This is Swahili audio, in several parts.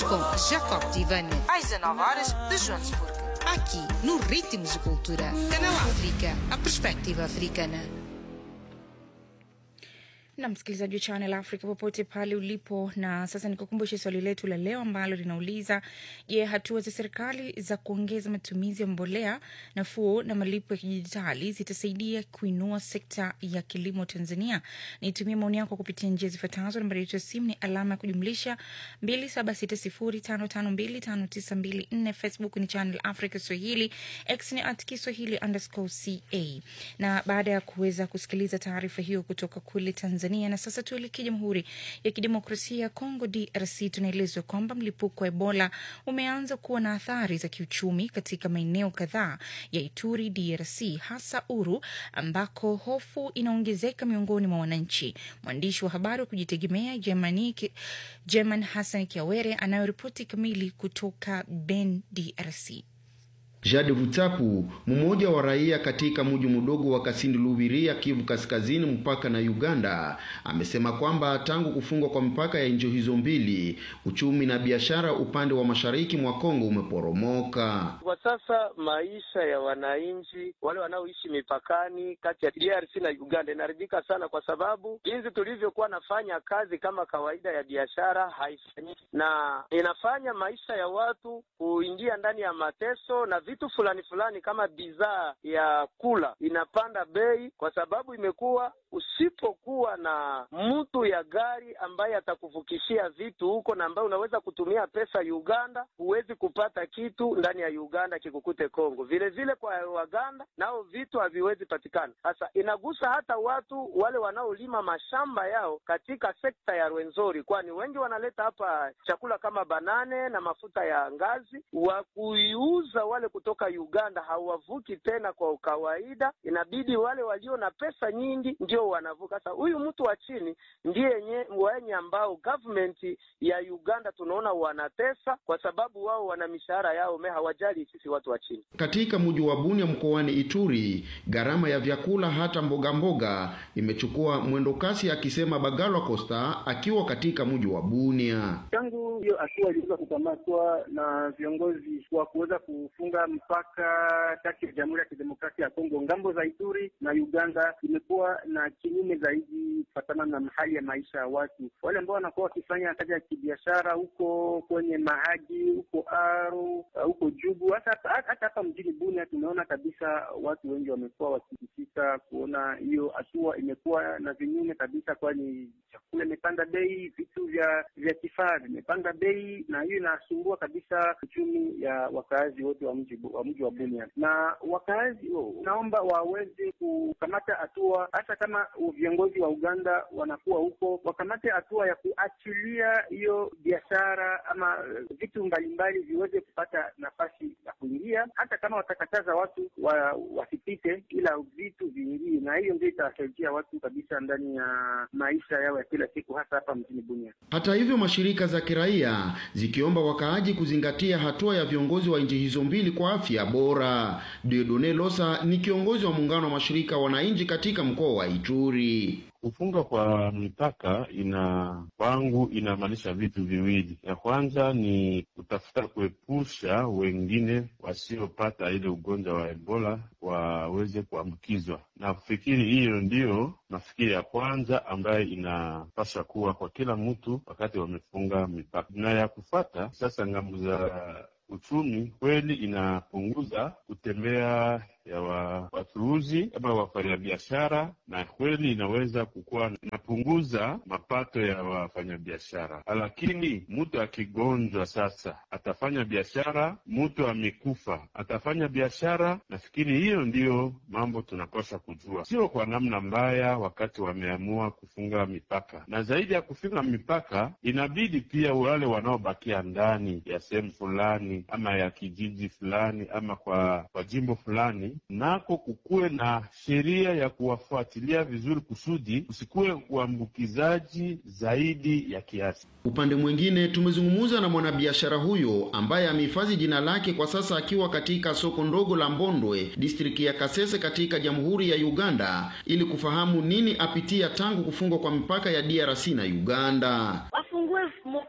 com Jacob Tivani, às 19 horas de Joanesburgo. aqui no Ritmos de Cultura. Canal África, a perspectiva africana. na msikilizaji wa Channel Africa popote pale ulipo. Na sasa nikukumbushe swali letu la leo ambalo linauliza: Je, hatua za serikali za kuongeza matumizi ya mbolea nafuu na malipo ya kidijitali zitasaidia kuinua sekta ya kilimo Tanzania? Nitumie maoni yako kupitia njia zifuatazo. Nambari yetu ya simu ni alama ya kujumlisha 276055259254. Facebook ni Channel Africa Swahili, X ni at Kiswahili underscore ca. Na baada ya kuweza kusikiliza taarifa hiyo kutoka kule Tanzania, na sasa tuelekee Jamhuri ya Kidemokrasia ya Kongo, DRC. Tunaelezwa kwamba mlipuko wa Ebola umeanza kuwa na athari za kiuchumi katika maeneo kadhaa ya Ituri, DRC, hasa Uru, ambako hofu inaongezeka miongoni mwa wananchi. Mwandishi wa habari wa kujitegemea Germani German Hassan Kiawere anayoripoti kamili kutoka Ben, DRC. Jade Vutapu, mmoja wa raia katika mji mdogo wa Kasindi Lubiria, Kivu Kaskazini, mpaka na Uganda, amesema kwamba tangu kufungwa kwa mipaka ya nchi hizo mbili, uchumi na biashara upande wa mashariki mwa Kongo umeporomoka. Kwa sasa maisha ya wananchi wale wanaoishi mipakani kati ya DRC na Uganda inaharibika sana, kwa sababu jinsi tulivyokuwa nafanya kazi kama kawaida ya biashara haifanyiki, na inafanya maisha ya watu kuingia ndani ya mateso na vitu fulani fulani kama bidhaa ya kula inapanda bei, kwa sababu imekuwa usipokuwa na mtu ya gari ambaye atakuvukishia vitu huko na ambaye unaweza kutumia pesa Uganda, huwezi kupata kitu ndani ya Uganda kikukute Kongo. Vile vile kwa Waganda nao vitu haviwezi patikana. Sasa inagusa hata watu wale wanaolima mashamba yao katika sekta ya Rwenzori, kwani wengi wanaleta hapa chakula kama banane na mafuta ya ngazi wa kuiuza wale kutoka Uganda hawavuki tena kwa kawaida, inabidi wale walio na pesa nyingi ndio wanavuka. Sasa huyu mtu wa chini ndiye wenye ambao government ya Uganda tunaona wanatesa, kwa sababu wao wana mishahara yao me hawajali sisi watu wa chini. Katika mji wa Bunia mkoani Ituri, gharama ya vyakula hata mboga mboga imechukua mwendo kasi, akisema Bagalwa Costa akiwa katika mji wa Bunia. Tangu hiyo hatua iliweza kukamatwa na viongozi wa kuweza kufunga mpaka kati ya Jamhuri ya Kidemokrasia ya Kongo ngambo za Ituri na Uganda, imekuwa na kinyume zaidi kufatana na hali ya maisha ya watu wale ambao wanakuwa wakifanya kazi ya kibiashara huko kwenye Mahagi, huko Aru, huko Jugu, hata hata hapa mjini Bunia tumeona kabisa watu wengi wamekuwa wakisikika kuona hiyo hatua imekuwa na vinyume kabisa, kwani chakula imepanda bei, vitu vya vya kifaa vimepanda bei, na hiyo inasumbua kabisa uchumi ya wakaazi wote wa mji wa mji wa Bunia, na wakaazi naomba waweze kukamata hatua, hata kama viongozi wa Uganda wanakuwa huko, wakamate hatua ya kuachilia hiyo biashara ama vitu mbalimbali viweze kupata nafasi ya kuingia, hata kama watakataza watu wa, wasipite, ila vitu viingie, na hiyo ndio itasaidia watu kabisa ndani ya maisha yao ya kila siku, hasa hapa mjini Bunia. Hata hivyo, mashirika za kiraia zikiomba wakaaji kuzingatia hatua ya viongozi wa nchi hizo mbili kwa afya bora. Diodone Losa ni kiongozi wa muungano wa mashirika wananchi katika mkoa wa Ituri. Kufunga kwa mipaka ina kwangu inamaanisha vitu viwili. Ya kwanza ni kutafuta kuepusha wengine wasiopata ile ugonjwa wa Ebola waweze kuambukizwa, na kufikiri hiyo ndiyo nafikiri ya kwanza ambayo inapaswa kuwa kwa kila mtu wakati wamefunga mipaka, na ya kufata sasa ngambo za uchumi kweli inapunguza kutembea ya wa, wachuuzi ama wafanyabiashara, na kweli inaweza kukuwa inapunguza mapato ya wafanyabiashara. Lakini mtu akigonjwa sasa atafanya biashara, mtu amekufa atafanya biashara. Nafikiri hiyo ndiyo mambo tunapaswa kujua, sio kwa namna mbaya wakati wameamua kufunga mipaka, na zaidi ya kufunga mipaka, inabidi pia wale wanaobakia ndani ya sehemu fulani ama ya kijiji fulani ama kwa, kwa jimbo fulani nako kukuwe na sheria ya kuwafuatilia vizuri kusudi kusikuwe uambukizaji zaidi ya kiasi. Upande mwingine, tumezungumza na mwanabiashara huyo ambaye amehifadhi jina lake kwa sasa akiwa katika soko ndogo la Mbondwe, distriki ya Kasese katika Jamhuri ya Uganda, ili kufahamu nini apitia tangu kufungwa kwa mipaka ya DRC na Uganda. Wafungue mpaka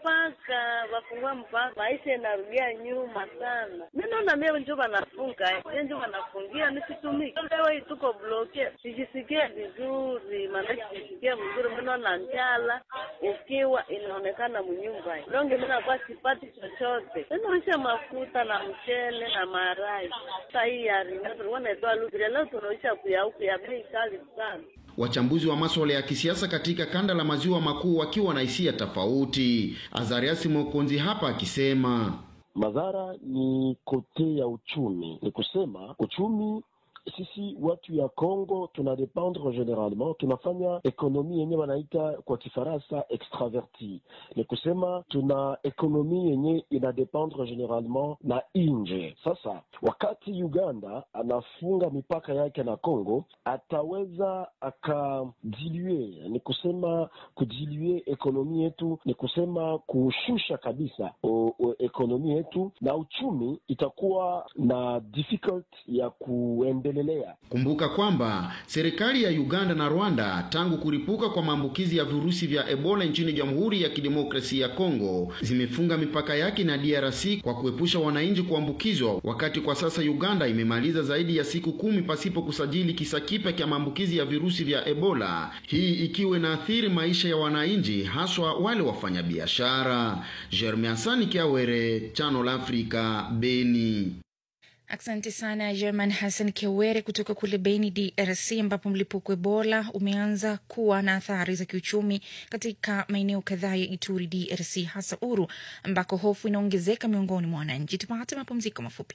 mpaka wafungua mpaka maisha inarudia nyuma sana. Mi naona mie njo wanafunga mie njo wanafungia nisitumiki. Leo hii tuko bloke, sijisikie vizuri, maanake sijisikie vizuri. Mi naona njala ukiwa inaonekana mnyumba longe, mi nakuwa sipati chochote. Tunaisha mafuta na mchele na marai. Sasa hii ya ringa tulikuwa naitoa lubiria, leo tunaisha kuyauku ya bei kali sana. Wachambuzi wa masuala ya kisiasa katika kanda la maziwa makuu wakiwa na hisia tofauti. Azariasi Mokonzi hapa akisema madhara ni kote ya uchumi, ni kusema uchumi sisi watu ya Congo tuna dependre generalement, tunafanya ekonomi yenye wanaita kwa Kifaransa extraverti, ni kusema tuna ekonomi yenye ina dependre generalement na nje. Sasa wakati Uganda anafunga mipaka yake na Congo, ataweza akadilue, ni kusema kudilue ekonomi yetu, ni kusema kushusha kabisa o, o, ekonomi yetu na uchumi itakuwa na difficult ya kuendelea. Kumbuka kwamba serikali ya Uganda na Rwanda tangu kuripuka kwa maambukizi ya virusi vya Ebola nchini Jamhuri ya Kidemokrasia ya Kongo zimefunga mipaka yake na DRC kwa kuepusha wananchi kuambukizwa, wakati kwa sasa Uganda imemaliza zaidi ya siku kumi pasipo kusajili kisa kipya cha maambukizi ya virusi vya Ebola, hii ikiwa inaathiri maisha ya wananchi, haswa wale wafanyabiashara. Jeremy Asani Kiawere, Channel Africa, Beni. Asante sana German Hassan Kiwere kutoka kule Beni, DRC, ambapo mlipuko Ebola umeanza kuwa na athari za kiuchumi katika maeneo kadhaa ya Ituri, DRC, hasa Uru, ambako hofu inaongezeka miongoni mwa wananchi. Tupate mapumziko mafupi.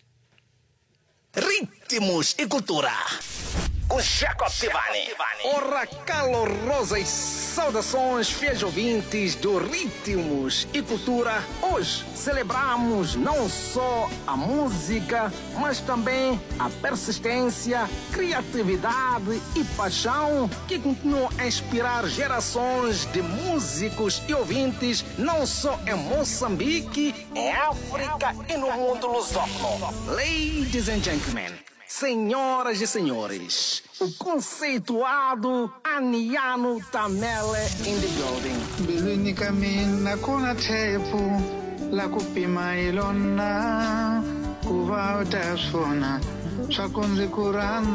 Ritmos e cultura. Com Jacob Tivani. Ora calorosas saudações, fiéis ouvintes do Ritmos e Cultura. Hoje celebramos não só a música, mas também a persistência, criatividade e paixão que continuam a inspirar gerações de músicos e ouvintes, não só em Moçambique, em África e no mundo lusófono. Ladies and gentlemen. Senhoras e senhores, o conceituado Aniano Tamele in the building. mbilwini ka mina ku na thepu la ku pima hi lona ku va u ta swi vona swa ku ndzi ku rhandza